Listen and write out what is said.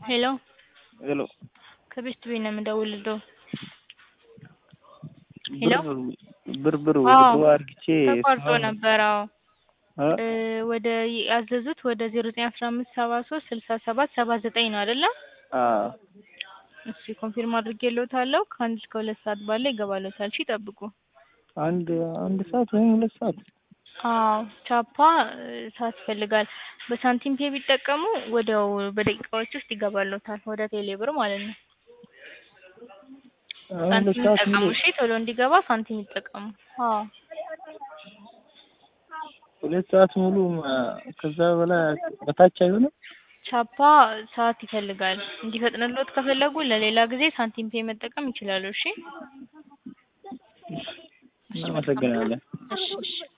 ሄሎ ሄሎ ከቤስት ቤት ነው የምደውልልህ። ሄሎ ብር ብር አዎ ውድድሩ አርግቼ ተቋርጦ ነበር። አዎ እ እ ወደ ያዘዙት ወደ ዜሮ ዘጠኝ አስራ አምስት ሰባ ሶስት ስልሳ ሰባት ሰባ ዘጠኝ ነው አይደለ? አዎ እሺ ኮንፊርም አድርጌልዎታለሁ። ከአንድ እስከ ሁለት ሰዓት ባለ ይገባልዎታል። እሺ ይጠብቁ። አንድ አንድ ሰዓት ወይም ሁለት ሰዓት አዎ ቻፓ እ ሰዓት ይፈልጋል። በሳንቲም ፔ ቢጠቀሙ ወዲያው በደቂቃዎች ውስጥ ይገባልዎታል ወደ ቴሌ ብር ማለት ነው። አሁን ሁለት ሳንቲም ሰዓት ይጠቀሙ ሙሉ እሺ ቶሎ እንዲገባ ሳንቲም ይጠቀሙ። አዎ ሁለት ሰዓት ሙሉ እ ከዛ በላይ በታች አይሆንም። ቻፓ ሰዓት ይፈልጋል። እንዲፈጥንልዎት ከፈለጉ ለሌላ ጊዜ ሳንቲም ፔ መጠቀም ይችላሉ። እሺ እሺ መልካም ቀን። እናመሰግናለን። እሺ እሺ